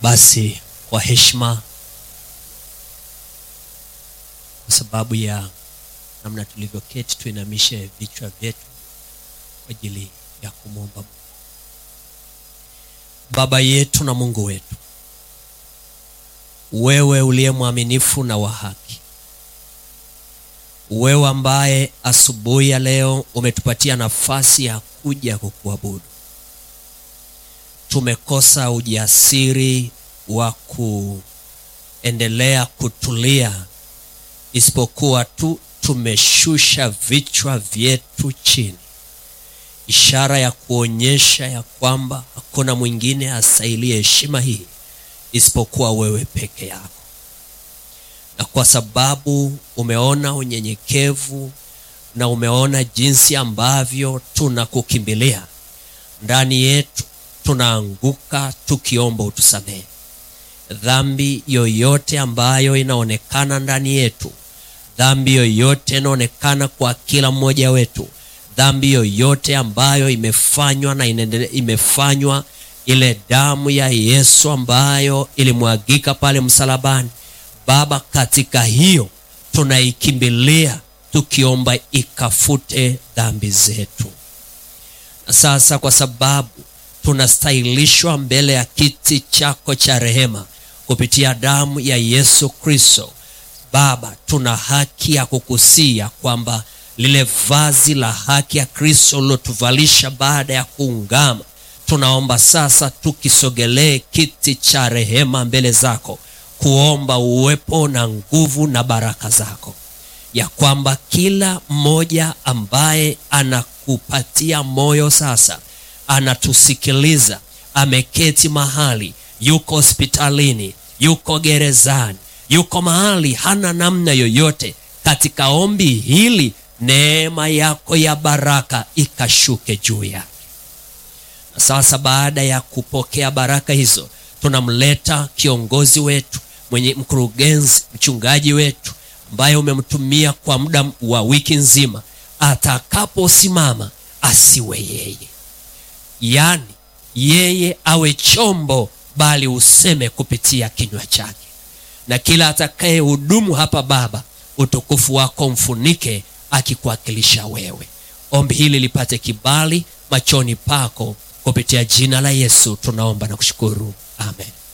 Basi kwa heshima, kwa sababu ya namna tulivyoketi, tuinamishe vichwa vyetu kwa ajili ya kumwomba Mungu. Baba yetu na Mungu wetu, wewe uliye mwaminifu na wa haki, wewe ambaye asubuhi ya leo umetupatia nafasi ya kuja kukuabudu. Tumekosa ujasiri wa kuendelea kutulia, isipokuwa tu tumeshusha vichwa vyetu chini, ishara ya kuonyesha ya kwamba hakuna mwingine astahiliye heshima hii isipokuwa wewe peke yako. Na kwa sababu umeona unyenyekevu na umeona jinsi ambavyo tunakukimbilia, ndani yetu tunaanguka tukiomba utusamehe dhambi yoyote ambayo inaonekana ndani yetu, dhambi yoyote inaonekana kwa kila mmoja wetu, dhambi yoyote ambayo imefanywa na inaendelea imefanywa ile damu ya Yesu ambayo ilimwagika pale msalabani. Baba, katika hiyo tunaikimbilia tukiomba ikafute dhambi zetu. Na sasa kwa sababu tunastahilishwa mbele ya kiti chako cha rehema kupitia damu ya Yesu Kristo, Baba, tuna haki ya kukusia kwamba lile vazi la haki ya Kristo lilotuvalisha baada ya kuungama tunaomba sasa tukisogelee kiti cha rehema mbele zako kuomba uwepo na nguvu na baraka zako, ya kwamba kila mmoja ambaye anakupatia moyo sasa, anatusikiliza, ameketi mahali, yuko hospitalini, yuko gerezani, yuko mahali hana namna yoyote, katika ombi hili neema yako ya baraka ikashuke juu yake. Sasa baada ya kupokea baraka hizo, tunamleta kiongozi wetu mwenye mkurugenzi, mchungaji wetu ambaye umemtumia kwa muda wa wiki nzima. Atakaposimama asiwe yeye, yaani yeye awe chombo, bali useme kupitia kinywa chake, na kila atakaye hudumu hapa Baba, utukufu wako mfunike akikuwakilisha wewe. Ombi hili lipate kibali machoni pako kupitia jina la Yesu tunaomba na kushukuru, amen.